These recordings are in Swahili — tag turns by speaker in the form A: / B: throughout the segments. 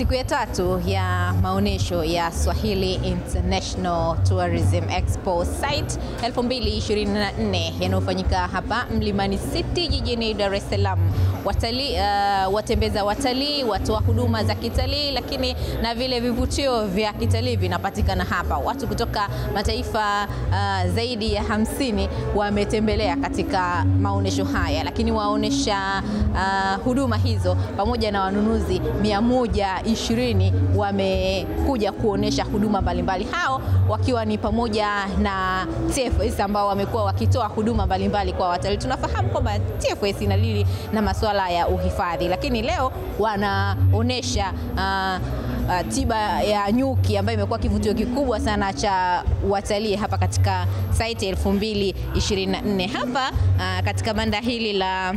A: Siku ya tatu ya maonyesho ya Swahili International Tourism Expo Site 2024 yanayofanyika hapa Mlimani City jijini Dar es Salaam. Watalii, uh, watembeza watalii, watoa huduma za kitalii, lakini na vile vivutio vya kitalii vinapatikana hapa. Watu kutoka mataifa uh, zaidi ya hamsini wametembelea katika maonyesho haya, lakini waonesha uh, huduma hizo pamoja na wanunuzi 120 wamekuja kuonesha huduma mbalimbali, hao wakiwa ni pamoja na TFS ambao wamekuwa wakitoa huduma mbalimbali kwa watalii. Tunafahamu kwamba TFS inadili na masuala ya uhifadhi, lakini leo wanaonesha uh, uh, tiba ya nyuki ambayo imekuwa kivutio kikubwa sana cha watalii hapa katika site 2024 hapa uh, katika banda hili la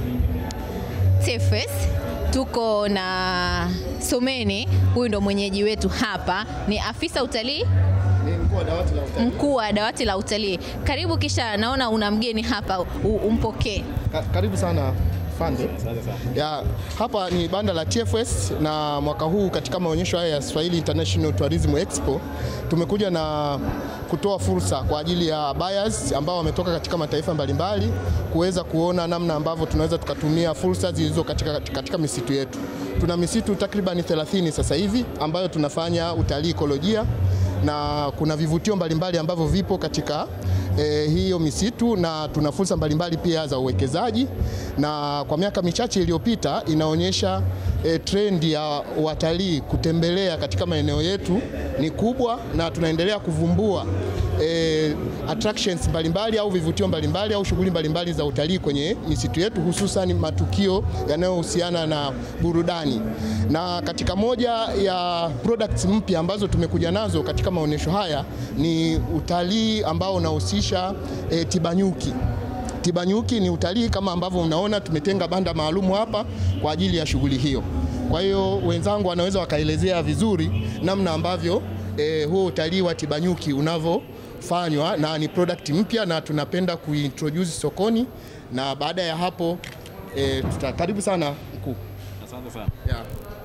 A: TFS tuko na Someni, huyu ndo mwenyeji wetu hapa, ni afisa utalii
B: Ni mkuu wa dawati la utalii.
A: mkuu wa dawati la utalii. Karibu, kisha naona una mgeni hapa, u- umpokee.
B: Ka- Karibu sana Fande. Ya, hapa ni banda la TFS na mwaka huu katika maonyesho haya ya Swahili International Tourism Expo tumekuja na kutoa fursa kwa ajili ya buyers ambao wametoka katika mataifa mbalimbali kuweza kuona namna ambavyo tunaweza tukatumia fursa zilizo katika, katika misitu yetu. Tuna misitu takriban 30 sasa hivi ambayo tunafanya utalii ekolojia na kuna vivutio mbalimbali ambavyo vipo katika eh, hiyo misitu na tuna fursa mbalimbali pia za uwekezaji, na kwa miaka michache iliyopita inaonyesha eh, trendi ya watalii kutembelea katika maeneo yetu ni kubwa, na tunaendelea kuvumbua eh, attractions mbalimbali au vivutio mbalimbali au shughuli mbalimbali za utalii kwenye misitu yetu, hususan matukio yanayohusiana na burudani. Na katika moja ya products mpya ambazo tumekuja nazo katika maonyesho haya ni utalii ambao unahusisha eh, tibanyuki. Tibanyuki ni utalii kama ambavyo mnaona, tumetenga banda maalumu hapa kwa ajili ya shughuli hiyo. Kwa hiyo wenzangu wanaweza wakaelezea vizuri namna ambavyo eh, huo utalii wa tibanyuki unavyofanywa, na ni product mpya na tunapenda kuintroduce sokoni, na baada ya hapo eh, tuta, karibu sana mkuu.
C: Asante sana.
B: Yeah.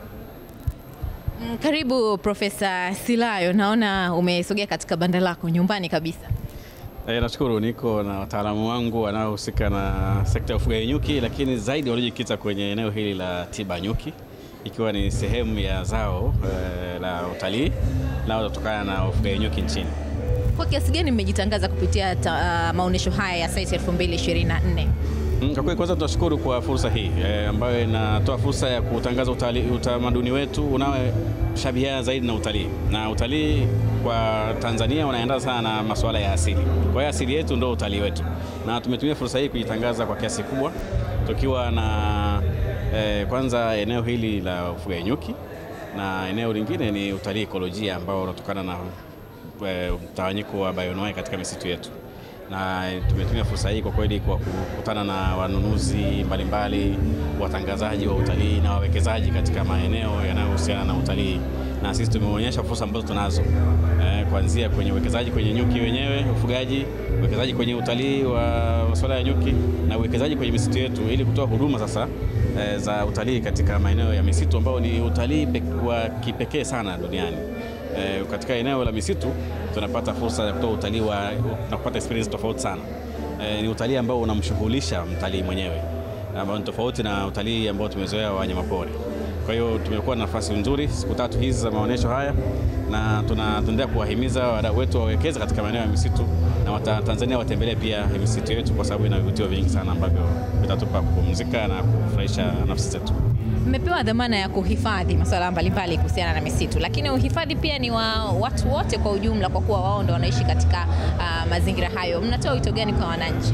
A: Mm, Karibu Profesa Silayo, naona umesogea katika banda lako nyumbani kabisa.
C: E, nashukuru niko na wataalamu wangu wanaohusika na sekta ya ufugaji nyuki, lakini zaidi waliojikita kwenye eneo hili la tiba nyuki, ikiwa ni sehemu ya zao e, la utalii linalotokana na ufugaji nyuki nchini.
A: Kwa kiasi gani mmejitangaza kupitia ta, uh, maonyesho haya ya site 2024?
C: Mm, Kwa kweli kwanza tunashukuru kwa fursa hii e, ambayo inatoa fursa ya kutangaza utali- utamaduni wetu unaoshabihiana zaidi na utalii, na utalii kwa Tanzania unaendana sana na masuala ya asili. Kwa hiyo asili yetu ndio utalii wetu, na tumetumia fursa hii kujitangaza kwa kiasi kubwa tukiwa na e, kwanza eneo hili la ufugaji nyuki na eneo lingine ni utalii ekolojia ambao unatokana na e, mtawanyiko wa bioanuwai katika misitu yetu na tumetumia fursa hii kwa kweli kwa kukutana na wanunuzi mbalimbali, watangazaji wa utalii na wawekezaji katika maeneo yanayohusiana na utalii, na sisi tumeonyesha fursa ambazo tunazo eh, kuanzia kwenye uwekezaji kwenye nyuki wenyewe, ufugaji, uwekezaji kwenye utalii wa masuala ya nyuki na uwekezaji kwenye misitu yetu, ili kutoa huduma sasa eh, za utalii katika maeneo ya misitu ambao ni utalii pek- wa kipekee sana duniani. Eh, katika eneo la misitu tunapata fursa ya kutoa utalii wa na kupata experience tofauti sana. Eh, ni utalii ambao unamshughulisha mtalii mwenyewe ambao ni tofauti na utalii ambao tumezoea wa wanyamapori. Kwa hiyo tumekuwa na nafasi nzuri siku tatu hizi za maonyesho haya, na tunaendelea kuwahimiza wadau wetu wawekeze katika maeneo ya misitu na wata, Tanzania watembelee pia misitu yetu, kwa sababu ina vivutio vingi sana ambavyo vitatupa kupumzika na kufurahisha nafsi zetu.
A: Mmepewa dhamana ya kuhifadhi masuala mbalimbali kuhusiana na misitu, lakini uhifadhi pia ni wa watu wote kwa ujumla, kwa kuwa wao ndo wanaishi katika uh, mazingira hayo. Mnatoa wito gani kwa wananchi?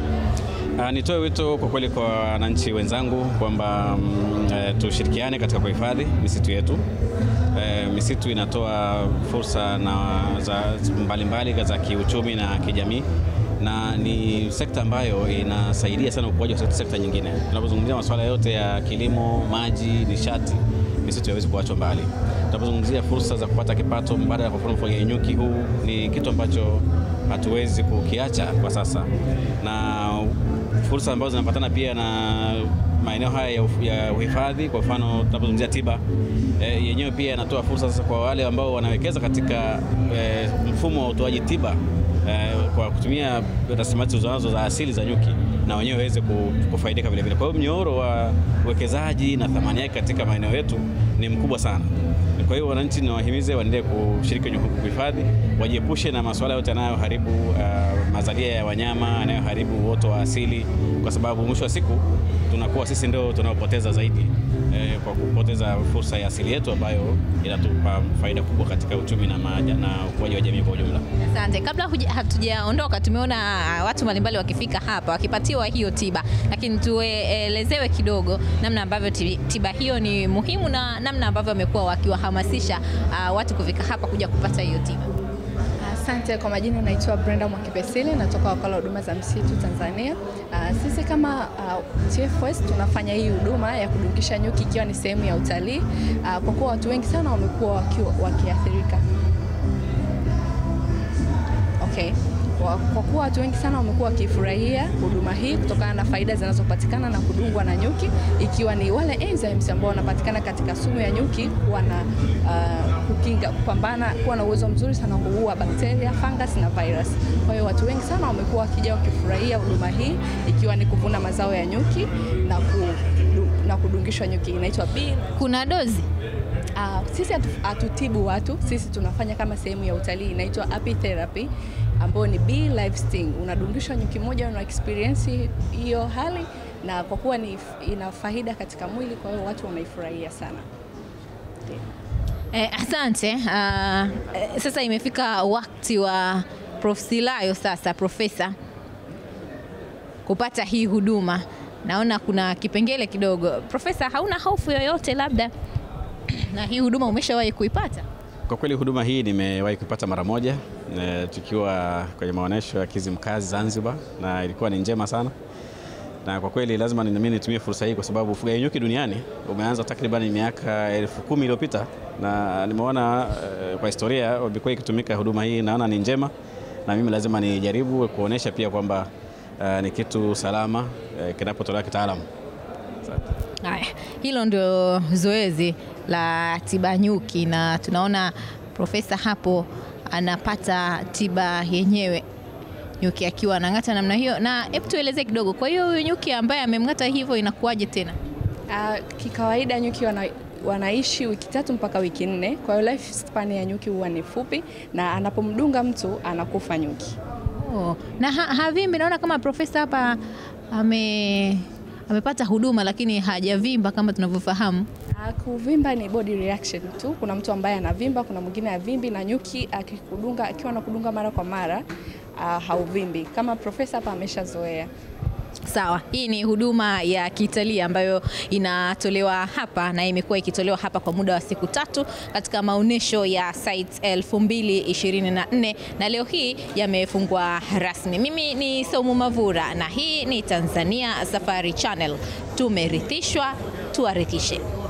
C: Uh, nitoe wito kwa kweli kwa wananchi wenzangu kwamba mm, eh, tushirikiane katika kuhifadhi misitu yetu. Eh, misitu inatoa fursa na za mbalimbali za kiuchumi na kijamii na ni sekta ambayo inasaidia sana ukuaji wa sekta- sekta nyingine. Tunapozungumzia masuala yote ya kilimo, maji, nishati, misitu haiwezi kuachwa mbali. Tunapozungumzia fursa za kupata kipato mbadala, kwa mfano ufugaji nyuki, huu ni kitu ambacho hatuwezi kukiacha kwa sasa, na fursa ambazo zinapatana pia na maeneo haya ya uf- ya uhifadhi. Kwa mfano tunapozungumzia tiba e, yenyewe pia yanatoa fursa sasa kwa wale ambao wanawekeza katika e, mfumo wa utoaji tiba e, kwa kutumia rasilimali zilizonazo za asili za nyuki na wenyewe waweze ku- kufaidika vile vile. Kwa hiyo mnyororo wa uwekezaji na thamani yake katika maeneo yetu ni mkubwa sana. Kwa hiyo wananchi niwahimize waendelee kushiriki kwenye uhifadhi, wajiepushe na masuala yote yanayoharibu uh, mazalia ya wanyama, yanayoharibu uoto wa asili, kwa sababu mwisho wa siku tunakuwa sisi ndio tunaopoteza zaidi eh, kwa kupoteza fursa ya asili yetu ambayo inatupa faida kubwa katika uchumi na, maja, na ukuaji wa jamii kwa ujumla.
A: Asante. Kabla huja- hatujaondoka, tumeona ah, watu mbalimbali wakifika hapa wakipatiwa hiyo tiba, lakini tuelezewe kidogo namna ambavyo ti- tiba hiyo ni muhimu na namna ambavyo wamekuwa wakiwahamasisha ah, watu kufika hapa kuja kupata hiyo tiba.
D: Asante. Kwa majina naitwa Brenda Mwakipesile, natoka wakala wa huduma za msitu Tanzania. Uh, sisi kama uh, TFS tunafanya hii huduma ya kudungisha nyuki ikiwa ni sehemu ya utalii uh, kwa kuwa watu wengi sana wamekuwa wakiwa- wakiathirika. Okay. Kwa, kwa kuwa watu wengi sana wamekuwa wakifurahia huduma hii kutokana na faida zinazopatikana na kudungwa na nyuki, ikiwa ni wale enzymes ambao wanapatikana katika sumu ya nyuki wana uh, kukinga kupambana, kuwa na uwezo mzuri sana wa kuua bakteria, fungus na virus. Kwa hiyo watu wengi sana wamekuwa wakija wakifurahia huduma hii, ikiwa ni kuvuna mazao ya nyuki na, kudu, na kudungishwa nyuki. Inaitwa bee
A: Kuna dozi
D: Uh, sisi hatu- hatutibu watu, sisi tunafanya kama sehemu ya utalii inaitwa apitherapy ambayo ni bee live sting. Unadungishwa nyuki moja, una experience hiyo hali, na kwa kuwa ni ina faida katika mwili, kwa hiyo watu wanaifurahia sana.
A: Eh, asante. Ah, eh, sasa imefika wakati wa Prof. Silayo sasa, profesa, kupata hii huduma. Naona kuna kipengele kidogo. Profesa, hauna hofu yoyote labda na hii huduma umeshawahi kuipata?
C: Kwa kweli huduma hii nimewahi kuipata mara moja e, tukiwa kwenye maonyesho ya Kizimkazi Zanzibar, na ilikuwa ni njema sana, na kwa kweli lazima nami nitumie fursa hii kwa sababu ufugaji nyuki duniani umeanza takriban miaka elfu kumi iliyopita na nimeona e, kwa historia imekuwa ikitumika huduma hii, naona ni njema, na mimi lazima nijaribu kuonesha pia kwamba e, ni kitu salama e, kinapotolewa kitaalamu. Asante.
A: Haya, hilo ndio zoezi la tiba nyuki, na tunaona profesa hapo anapata tiba yenyewe nyuki akiwa anang'ata namna hiyo. Na hebu tueleze kidogo, kwa hiyo huyu nyuki ambaye amemng'ata hivyo inakuwaje tena?
D: Uh, kikawaida nyuki wana, wanaishi wiki tatu mpaka wiki nne, kwa hiyo life span ya nyuki huwa ni fupi, na anapomdunga mtu anakufa nyuki.
A: Oh, na ha, havimbi. Naona kama profesa hapa ame amepata huduma lakini hajavimba kama tunavyofahamu.
D: Ah, Kuvimba ni body reaction tu. Kuna mtu ambaye anavimba, kuna mwingine havimbi, na nyuki akikudunga, akiwa anakudunga mara kwa mara uh, hauvimbi. Kama profesa hapa ameshazoea.
A: Sawa, hii ni huduma ya kitalii ambayo inatolewa hapa na imekuwa ikitolewa hapa kwa muda wa siku tatu katika maonyesho ya Sites 2024 na leo hii yamefungwa rasmi. Mimi ni Saumu Mavura na hii ni Tanzania Safari Channel. Tumerithishwa, tuwarithishe.